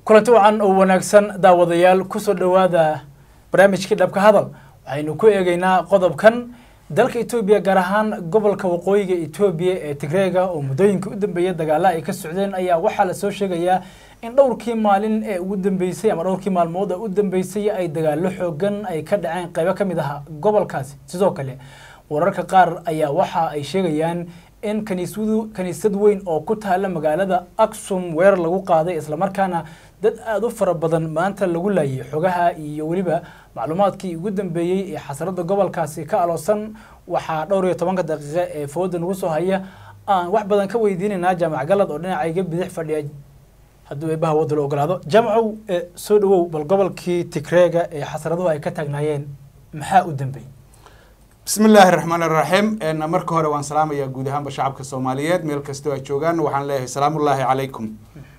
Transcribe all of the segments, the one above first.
kulanti wacan oo wanaagsan daawadayaal kusoo dhowaada barnaamijkii dhabka hadal waxaynu ku eegeynaa qodobkan dalka etoobiya gaar ahaan gobolka waqooyiga etoobiya ee tigreega oo muddooyinkii u dambeeyay dagaalla ay ka socdeen ayaa waxaa lasoo sheegayaa in dhowrkii maalin ee ugu dambeysay ama dhowrkii maalmood ee u dambeysay ay dagaallo xoogan ay ka dhaceen qaybo ka mid ah gobolkaasi sidoo kale wararka qaar ayaa waxa ay sheegayaan in kaniisadu kaniisad weyn oo ku taala magaalada aksum weerar lagu qaaday islamarkaana dad aada u fara badan maanta lagu laayay xogaha iyo weliba macluumaadkii ugu dambeeyey ee xasarada gobolkaasi ka aloosan waxaa dhowr iyo tobanka daqiiqe ee fooda nagu soo haya aan wax badan ka weydiinaynaa jaamac galad oo dhinacayga bidix fadhiya hadduu eebaha wadda la ogolaado jaamacow soo dhawow bal gobolkii tigreega ee xasaraduhu ay ka taagnaayeen maxaa u dambeeyey bismi illaahi raxmaan iraxiim marka hore waan salaamayaa guud ahaanba shacabka soomaaliyeed meel kastoo ay joogaan waxaan leeyahay salaamullaahi calaykum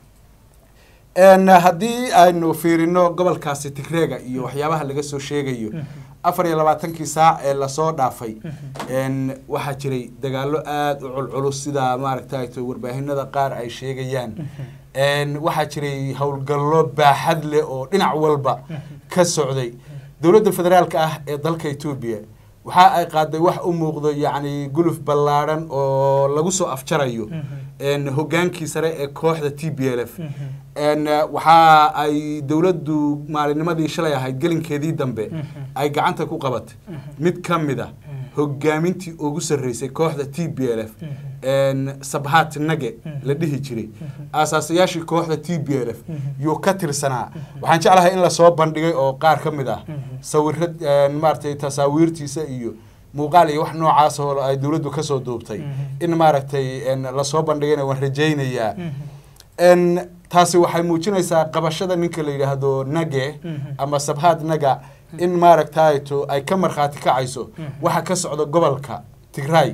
haddii aynu fiirino gobolkaasi tigreega iyo waxyaabaha laga soo sheegayo afar iyo labaatankii saac ee lasoo dhaafay waxaa jiray dagaalo aada u culculus sida maaragtay warbaahinada qaar ay sheegayaan waxaa jiray howlgallo baaxad leh oo dhinac walba ka socday dowladda federaalka ah ee dalka etoobiya waxa ay qaaday wax u muuqdo yacni guluf ballaadhan oo lagu soo afjarayo hogaankii sare ee kooxda t b l f waxa ay dowladdu maalinimadii shalay ahayd gelinkeedii dambe ay gacanta ku qabatay mid ka mid a hogaamintii ugu sarreysay kooxda t b l f sabhat nage la dhihi jiray aasaasayaashii kooxda t b l f yuu ka tirsanaa waxaan jeclahay in lasoo bandhigay oo qaar ka mid ah sawira maaratay tasaawiirtiisa iyo muuqaal iyo wax noocaas oo ay dowladdu kasoo duubtay in maaragtay lasoo bandhigayna waan rajaynayaa taasi waxay muujinaysaa qabashada ninka la yidhaahdo nage ama sabhat naga in maaragtayto ay ka markhaati kacayso waxa ka socda gobolka tigray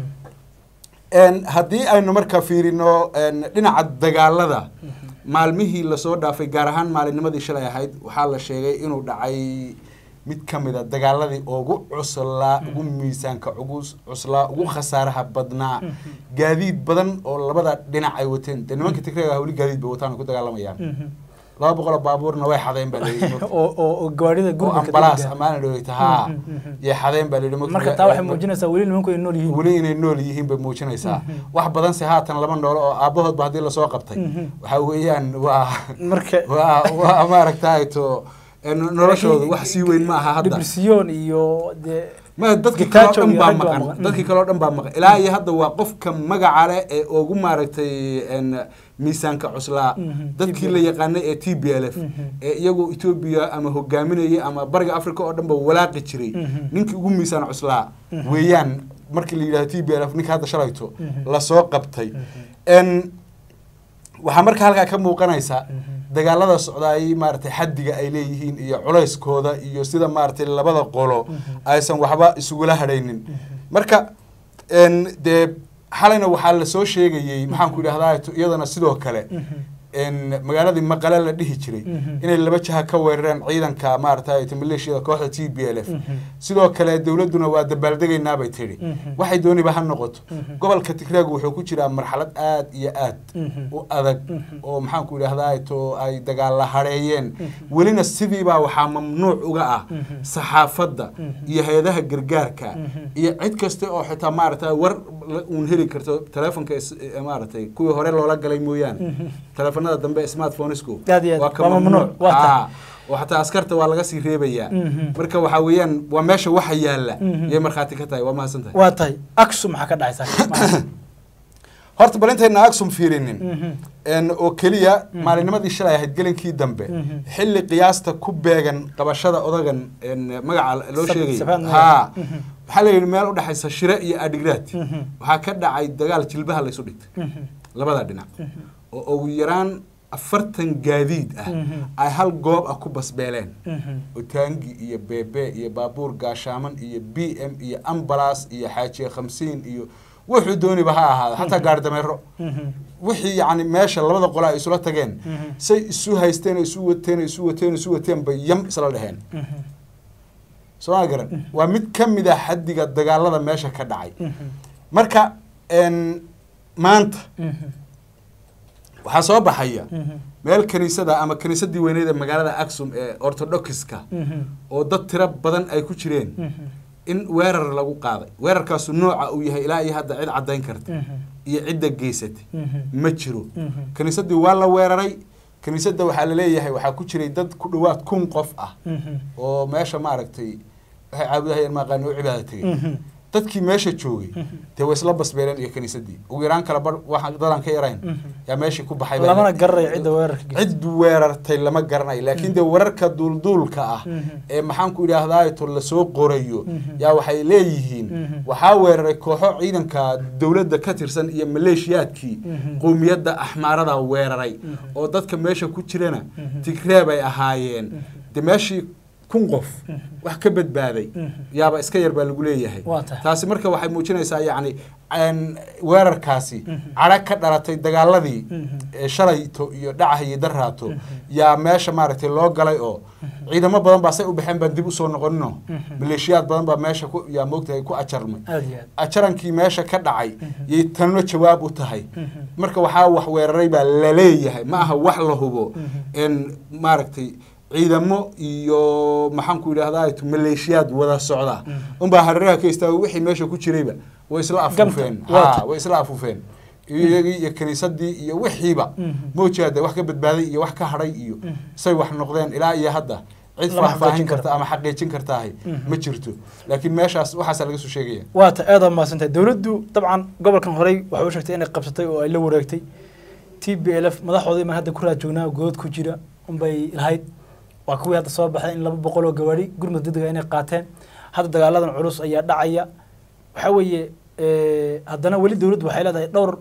haddii aynu marka fiirino dhinaca dagaalada maalmihii lasoo dhaafay gaar ahaan maalinnimadii shalay ahayd waxaa la sheegay inuu dhacay mid ka mid a dagaaladii ugu cuslaa ugu miisaanka ugu cuslaa ugu khasaaraha badnaa gaadiid badan oo labada dhinac ay wateen dee nimanka tigreega weli gaadiid bay wataan ku dagaalamayaan laba boqol oo baabuurna way xadeen baa oo gawaarida oo ambalaas amaana dhaweyta haa yay xadeen baa layidhi marka taa waxay muujinaysaa weli nimanku ay nool yihiin weli inay nool yihiin bay muujinaysaa wax badan se haatan laba noolo oo aabahoodba haddii lasoo qabtay waxa weeyaan waa marka waa waa maaragtay to noloshooda wax sii weyn ma aha hadda debresiyon iyo dee ma dadkii kaloo dhan baa maqan dadkii kaloo dhan baa maqan ilaa iyo hadda waa qofka magaca leh ee ugu maaragtay miisaanka cuslaa dadkii la yaqaanay ee t b l f ee iyagu etoobiya ama hogaaminayay ama bariga africa oo dhan ba walaaqi jiray ninkii ugu miisaan cuslaa weeyaan markii la yidhahdo t b l f ninka hadda shalayto lasoo qabtay waxaa marka halkaa ka muuqanaysa dagaalada socdaay maaratay xaddiga ay leeyihiin iyo culayskooda iyo sida maaratay labada qolo aysan waxba isugula hadhaynin marka dee xalayna waxaa lasoo sheegayey maxaanku idhahdaa iyadana sidoo kale magaaladii maqale la dhihi jiray inay laba jaha ka weerareen ciidanka maaragtay maleeshiyada kooxda t b l f sidoo kale dowladduna waa dabaaldegaynaa bay tidhi waxay dooniba ha noqoto gobolka tigreegu wuxuu ku jiraa marxalad aad iyo aad u adag oo maxaanku idhahdaa to ay dagaalla hadheeyeen welina sidiibaa waxaa mamnuuc uga ah saxaafadda iyo hay-adaha gargaarka iyo cid kasta oo xitaa maaragtay war uun heli karto telefonka maaragtay kuwii hore loola galay mooyaane telefonada dambe smartphonesku waa ka mamnuuc oo xataa askarta waa laga sii reebayaa marka waxaa weeyaan waa meesha waxa yaalla yay markhaati ka tahay waa mahadsan tahay waa tahay aksum maxaa ka dhacaysa horta bal intayna aksum fiirinin oo keliya maalinimadii shalay ahayd gelinkii dambe xilli qiyaasta ku beegan qabashada odagan magaca loo sheegay haa waxaa la yidhi meel udhexaysa shire iyo adhigraad waxaa ka dhacay dagaal jilbaha laysu dhigtay labada dhinac oo ugu yaraan afartan gaadiid ah ay hal goob ah ku basbeeleen otaangi iyo beebe iyo baabuur gaashaaman iyo b m iyo ambalas iyo xaajiye khamsiin iyo wuxuu dooniba ha ahaada xataa gaari dameero wixii yani meesha labada qola ay isula tageen say isu haysteen isu wateen isu wateen isu wateen bay yam isla dheheen soo ma garan waa mid ka mid a xaddiga dagaalada meesha ka dhacay marka maanta waxaa soo baxaya meel kaniisada ama kaniisadii weyneed ee magaalada axum ee orthodoxiska Mhm. oo dad tiro badan ay ku jireen Mhm. in weerar lagu qaaday weerarkaasu nooca uu yahay ilaa iyo hadda cid caddayn karta Mhm. iyo cidda geysatay Mhm. ma jiro Mhm. kaniisadii waa la weeraray kaniisadda waxaa laleeyahay waxaa ku jiray dad ku dhowaad kun qof ah Mhm. oo meesha maaragtay waxay caabudahayeen maaqaani u cibaada tegay Mhm. dadkii meesha joogay dee way isla basbeeleen iyo kaniisadii ugu yaraan kala bar waxaan dadaan ka yarayn Mhm. yaa meeshii ku baxay baa lamana la- garanayo cidda weerarka geystay. cid weerartay lama garanayo laakiin dee wararka duulduulka ah Mhm. ee maxaanku idhaahdaa to lasoo qorayo Mhm. yaa waxay leeyihiin Mhm. waxaa weeraray kooxo ciidanka dowladda ka tirsan iyo maleeshiyaadkii Mhm. qowmiyadda axmaarada weeraray Mhm. oo dadka meesha ku jirana Mhm. tigreeb ay ahaayeen dee meeshii kun qof wax ka badbaaday Mhm. yaaba iska yar baa lagu leeyahay Waa tahay. taasi marka waxay muujinaysaa yacni een, weerarkaasi Mhm. cadho ka dhalatay dagaaladii Mhm. ee shalayto iyo dhacaha iyo daraato yaa meesha maaragtay loo galay oo ciidamo badan baa say u baxeen baan dib usoo noqonino Mhm. maleeshiyaad badan baa meesha ku yaa moogtahay ku ajarmay aad iyo aad ajarankii meesha ka dhacay yay tanno jawaab u tahay Mhm. marka waxaa wax weeraray baa laleeyahay ma aha wax la hubo Mhm. in maaragtay ciidamo iyo maxaanku idhahdaa maleeshiyaad wada socda Mhm. unbaa hareeraha ka istaago wixii meesha ku jirayba way isla afuufeen Gamta, waata. ha way isla afuufeen iyagii iyo kiniisadii iyo wixiiba Mhm. moojaade wax ka badbaaday iyo wax ka hadhay iyo Mhm. say wax noqdeen ilaa iyo hadda cid Lama faahfaahin xaqiijin karta karo. ama xaqiijin kartaahay Mhm. ma jirto laakiin meeshaas waxaasaa laga soo sheegaya waa ta aad aa mahadsantahay dowladdu dabcan gobolkan horey waxay u sheegtay inay qabsatay oo ay la wareegtay t b l f madaxoodii man hadda ku raad joognaa good ku jira unbay lahayd waa kuwii hadda soo baxday in laba boqol oo gawaari gurmud degdega inay qaateen hadda dagaaladan culus ayaa dhacaya waxaa weeye eh, haddana weli dowladdu waxay leedahay dhowr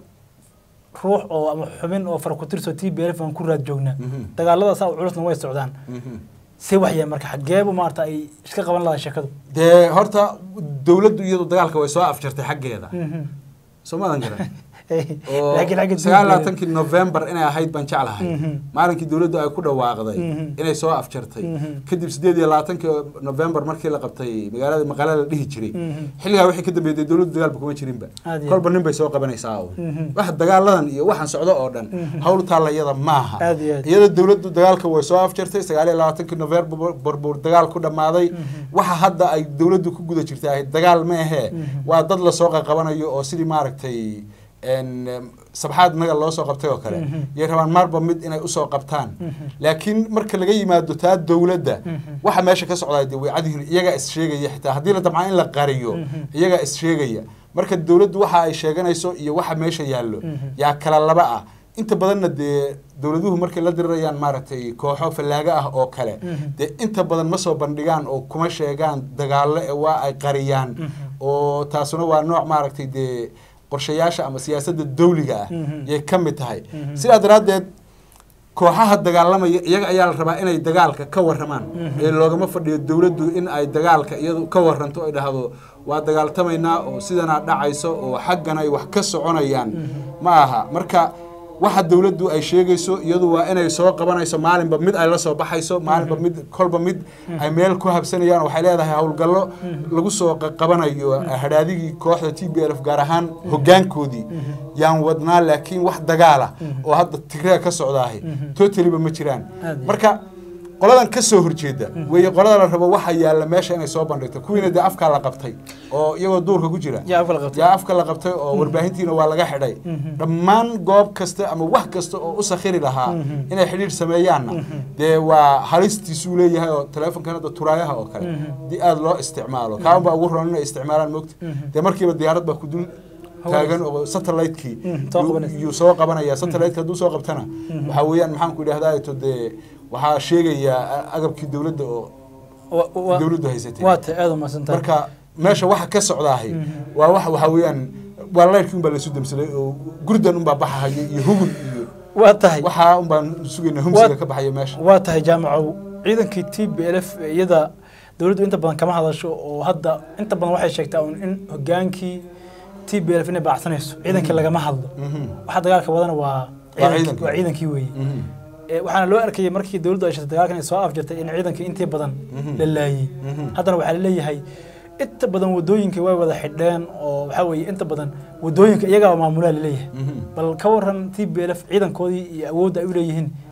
ruux oo ama xubin oo fara ku tirso t b l f aan ku raad joognaa Mhm. dagaaladaas aw culusna way socdaan Mhm. see waxyaa marka xageebu maarata ay iska qaban lahayd sheekadu dee horta dowladdu iyadu dagaalka way soo afjartay xaggeeda Mhm. soo maadan garan laakiin oo xagga sagaal dowladda- labaatankii november inay ahayd baan jeclahay Mhm. maalinkii dowladdu ay ku dhawaaqday Mhm. inay soo afjartay Mhm. kadib sideed iyo labaatankii november markii la qabtay magaalada maqale la dhihi jiray Mhm. xilligaa wixii ka dambeeyay dowladdu dagaalba kuma jirinba Aad iyo kolba nin bay soo qabanaysaa oo Mhm. wax dagaaladan iyo waxaan socdo oo dhan Mhm. hawl taalla iyada maaha Aad iyo aad. iyada dowladdu dagaalka way soo afjartay sagaal iyo labaatankii november burbur dagaal ku dhammaaday Mhm. waxa hadda ay dowladdu ku guda jirtay ahayd dagaal ma ahee Mhm. waa dad lasoo qaqabanayo oo sidii maaragtay een, em, sabxaad naga loo soo qabtay oo kale Mhm. yay rabaan marba mid inay usoo qabtaan Mhm. laakiin marka laga yimaado taa dowladda Mhm. waxa meesha ka socdaa dee way cadyihiin iyagaa is sheegaya xitaa haddii la damcaa in la qariyo Mhm. iyagaa is sheegaya marka dowladdu waxa ay sheeganayso iyo waxa meesha yaallo Mhm. yaa kala laba ah inta badanna dee dowladuhu markay la dirirayaan maaragtay kooxo fallaaga ah oo kale Mhm. dee inta badan ma soo bandhigaan oo kuma sheegaan dagaallo ee waa ay qariyaan Mhm. oo taasuna waa nooc maaragtay dee qorshayaasha ama siyaasadda dawliga ah Mhm. yay ka mid tahay Mhm. sidaa daraaddeed kooxaha dagaalamaya iyaga ayaa la rabaa inay dagaalka ka waramaan Mhm. ee loogama fadhiyo dowladdu in ay dagaalka iyadu ka waranto ay dhahdo waa dagaaltamaynaa oo sidanaa dhacayso oo xaggan ay wax ka soconayaan ma aha marka waxa dowladdu ay sheegayso iyadu waa inay soo qabanayso maalinba mid ay la soo baxayso maalinba mid kolba mid ay meel ku habsanayaan waxay leedahay howlgallo lagu soo qa- qabanayo hadhaadigii kooxda t b l f gaar ahaan hoggaankoodii yaan wadnaa laakiin wax dagaala oo hadda tigreeg ka socdaahay totaliba ma jiraan Aad iyo marka qoladan ka soo horjeeda weeye qolada la rabo waxa yaalla meesha inay soo bandhigto kuwiina dee afkaa la qabtay oo iyagoo duurka ku jira yaa afka la qabtay. yaa afka la qabtay oo warbaahintiina waa laga xidhay dhammaan goob kasta ama wax kasta oo u sakhiri lahaa inay xidhiir sameeyaanna dee waa halistiisuu leeyahay oo teleefonkan hadda turaayaha oo kale di aada loo isticmaalo kaaban baa ugu roon inay isticmaalaan moogta dee markiiba diyaarad baa ku dul taagan oo satellite-kii Mhm, soo yuu- qabanaysa. yuu soo qabanaya satellite-ka hadduu soo qabtana waxaa weeyaan maxaan ku idhahdaa to dee waxaa sheegaya agabkii dowladda oo Wa- wa- dowladdu haysatay waa ta aad u mahadsantahay marka meesha waxa ka socdaahay waa wax waxaa weeyaan waa layrkii unbaa laysu damsaday oo gurdan unbaa baxahaya iyo hugun iyo waa tahay waxaa unbaan sugayna humsiga ka baxaya meesha waa tahay jaamacow ciidankii t b l f iyada dowladdu inta badan kama hadasho oo hadda inta badan waxay sheegtaa un in hogaankii t b l f inay baacsanayso ciidankii lagama hadlo Mhm. waxa dagaalka wadana waa ciidankii- ciidankii. waa ciidankii weeye Mhm. Ee, waxaana loo arkayay markii dowladdu ay sheegtay dagaalkan ay soo afjartay in ciidankii intii badan Mhm. la laayey Mhm. haddana waxaa laleeyahay inta badan wadooyinka way wada xidheen oo waxaa weeye inta badan wadooyinka iyagaa maamulaa laleeyahay Mhm. bal ka waran t b l f ciidankoodii iyo awoodda ay u leeyihiin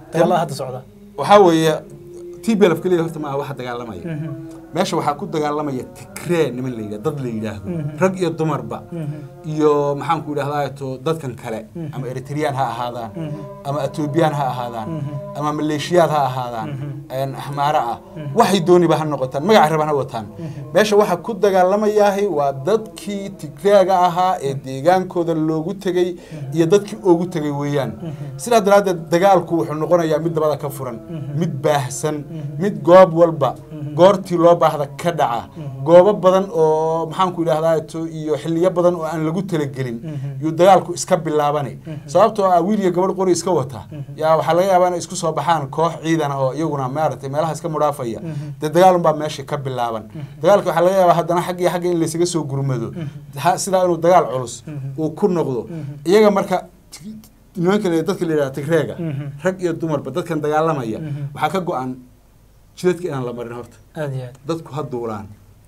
dagaalada hadda socda waxaa weeye t b lf keliya horta maaha waxa dagaalamaya meesha waxaa ku dagaalamaya tigree niman la yidhah dad la yidhaahdo rag iyo dumarba iyo maxaanku idhahdaa to dadkan kale ama eritreyaan ha ahaadaan ama etoobiyaan ha ahaadaan ama maleeshiyaad ha ahaadaan axmaare ah waxay dooniba ha noqotaan magaca raban ha wataan meesha waxa ku dagaalamayaahay waa dadkii tigreega ahaa ee deegaankooda loogu tegey iyo dadkii oogu tegay weeyaan sidaa daraaddeed dagaalku wuxuu noqonayaa mid dabada ka furan mid baahsan mid goob walba goortii loo baahda ka dhaca goobo badan oo maxaanku idhahdaa to iyo xiliyo badan oo aan lagu talagelin yuu dagaalku iska bilaabani sababtoo ah wiil iyo gabadh qori iska wata yaa waxaa laga yaabaa inay isku soo baxaan koox ciidan oo iyaguna maaragtay meelaha iska mudhaafaya dee dagaalun baa meesha ka bilaaban dagaalka waxaa laga yaabaa haddana xag iyo xagga in laysaga soo gurmado sidaa inuu dagaal culus uu ku noqdo iyaga marka nimanka dadka la yidhaha tigreega rag iyo dumarba dadkan dagaalamaya waxaa ka go-an jidadka inaan la marin horta aad iyo aad dadku ha duulaan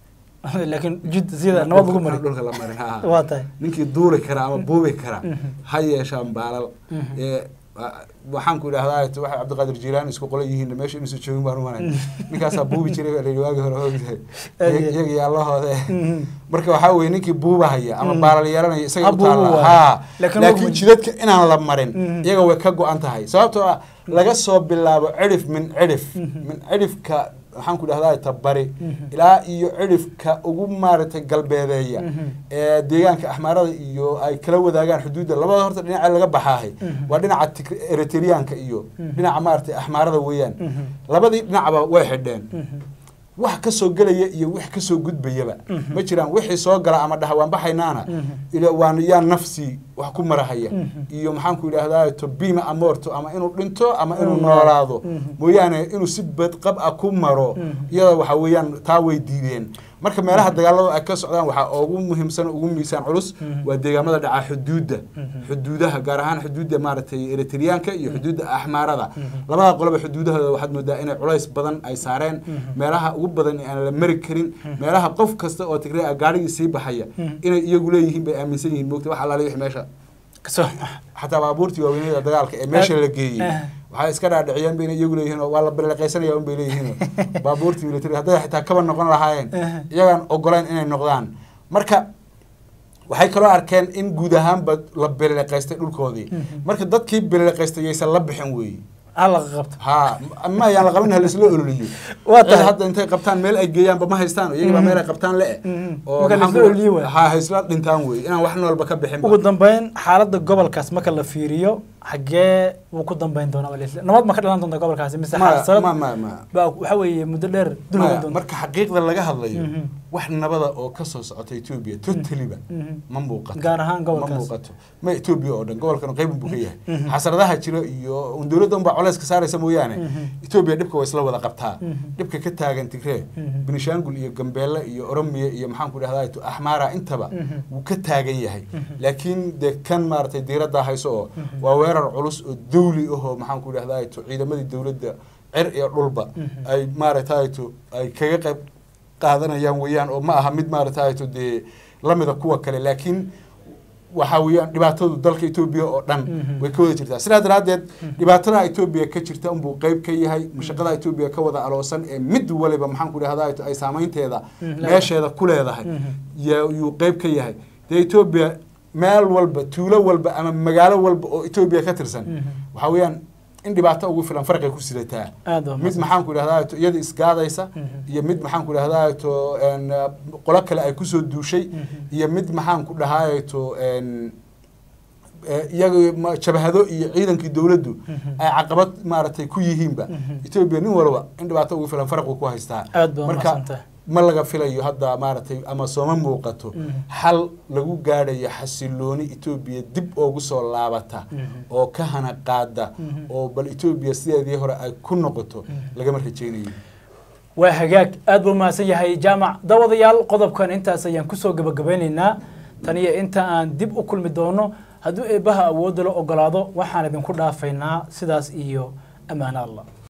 laakiin jid sida nabad lagu mari dhulka la marin ha waa tahay ninkii duuli kara ama buubi kara ha yeeshaan baalal ee waxaan ku idhahdaa waxa cabdiqaadir jiilaani isku qola yihiin meesha inuusan joogin baan umanay ninkaasaa buubi jiray baa la yidhi waagi hore ogtahay iyaga yaallahooda marka waxaa weye ninkii buubahaya ama baalal yeelanaya isaga u taalla ha laakiin jidadka inaan la marin iyaga way ka go-an tahay sababtoo ah laga soo bilaabo cidhif min cidhif min cidhifka waxaan ku idhahdaa tabari ilaa iyo cidhifka ugu maaragtay galbeedeeya ee deegaanka axmaarada iyo ay kala wadaagaan xuduudda labada horta dhinaca laga baxaahay waa dhinaca eritreyaanka iyo dhinaca maaragtay axmaarada weeyaan labadii dhinacba way xidheen wax ka soo gelaya iyo wax ka soo gudbayaba ma jiraan wixii soo gala ama dhaha waan baxaynaana waan yaa nafsi wax ku marahaya iyo maxaan ku idhahdaa to bima amorto ama inuu dhinto ama inuu noolaado mooyaane inuu si badqab ah ku maro iyada waxa weeyaan taa way diideen marka meelaha dagaalada ay ka socdaan waxaa ugu muhiimsan ugu miisaan culus waa deegaamada dhaca xuduudda xuduudaha gaar ahaan xuduudda maaragtay eritreyaanka iyo xuduudda axmaarada labada qoloba xuduudahooda waxaad moodaa inay culays badan ay saareen meelaha ugu badan aan la mari karin meelaha qof kasta oo tigree ah gaarigii sii baxaya inay iyagu leeyihiin bay aaminsan yihiin moogta wax alaali wix meesha xataa baabuurtii waaweynada dagaalka ee meesha la geeyey waxay iska dhaadhiciyeen bayna iyagu leeyihiin oo waa la beleqaysanaya un bay leeyihiin baabuurtii military hadday xitaa kaba noqon lahaayeen iyagaan ogolayn inay noqdaan marka waxay kaloo arkeen in guud ahaanba la beleqaystay dhulkoodii marka dadkii beleqaystay yaysan la bixin weeye qabto ha ma ayaan la qabin halaisla ololiyo Waa tahay. hadda intay qabtaan meel ay geeyaanba ma haystaan iyagii baa meel ay qabtaan le oo Marka la maxaan isla ku- ololiyo waay. ha haysla dhintaan wey inaan wax walba ka bixin ugu dambeyn xaaladda gobolkaas marka la fiiriyo xaggee wuu ku dambeyn doonaa waa la isla- nabad ma ka dhalan doonta gobolkaasi mise ma xaalad ma ma ma baa waxa weeye muddo dheer dul maya, hogan doonta marka xaqiiqda laga hadlayo Mhm. wax nabada oo ka soo socota etoobiya totaliba Mhm. ma muuqato gaar ahaan ma gobolkaas muuqato ma etoobiya oo dhan gobolkan qeyb buu ka yahay Mhm. xasaradaha jira iyo un dowladda unbaa colays ka saaraysa mooyaane Mhm. etoobiya dhibka waa isla wada qabtaa Mhm. dhibka ka taagan tigree Mhm. benishaangul iyo gambeelle iyo oromiya iyo maxaan ku dhahdaa axmaara intaba Mhm. wuu ka taagan yahay Mhm. laakiin dee kan maaragtay diiradda hayso oo Mhm. waa weerar culus oo dawli ahoo maxaan ku dhahdaa ciidamadii dowladda cer iyo dhulba Mhm. ay maaragtay ay kaga qayb qaadanayaan weeyaan oo ma aha mid maaragtay dee lamida kuwa kale laakiin waxa weeyaan dhibaatadu dalka etoobiya oo dhan Mhm. way ka wada jirtaa sidaa daraaddeed dhibaatada etoobiya ka jirta unbuu qeyb ka yahay mashaqada etoobiya ka wada aloosan ee mid waliba maxaan ku dhahdaa ay saameynteeda Mhm. meesheeda ku leedahay Mhm. ya- yuu qeyb ka yahay dee etoobiya meel walba tuulo walba ama magaalo walba oo etoobiya ka tirsan Mhm. waxaa weeyaan in dhibaato ugu filan farqay ku sidataa aad waa mid mahadsan. maxaan ku idhahdaa to iyada isgaadaysa Mhm. iyo mid maxaan ku idhahdaa to en, uh, qolo kale ay kusoo duushay Mhm. iyo mid maxaan ku dhahaay to en, eh, iyaga ma- jabhado iyo ciidankii dowladdu Mhm. ay caqabad maaragtay ku yihiinba Mhm. etoobiya nin walba in dhibaato ugu filan farqu ku haystaa aad baa marka mahadsantahay ma laga filayo hadda maaragtay ama sooma muuqato Mhm. xal lagu gaadhayo xasilooni etoobiya dib oogu soo laabata Mhm. oo ka hana qaada Mhm. oo bal etoobiya sideedii hore ay ku noqoto Mhm. lagama rajaynayo waa hagaag aad buu mahadsan yahay jaamac daawadayaal qodobkan intaas ayaan kusoo gabagabeynaynaa tan iyo inta aan dib u kulmi doono hadduu eebbaha awoodda la ogolaado waxaan idinku dhaafaynaa sidaas iyo ammaano allah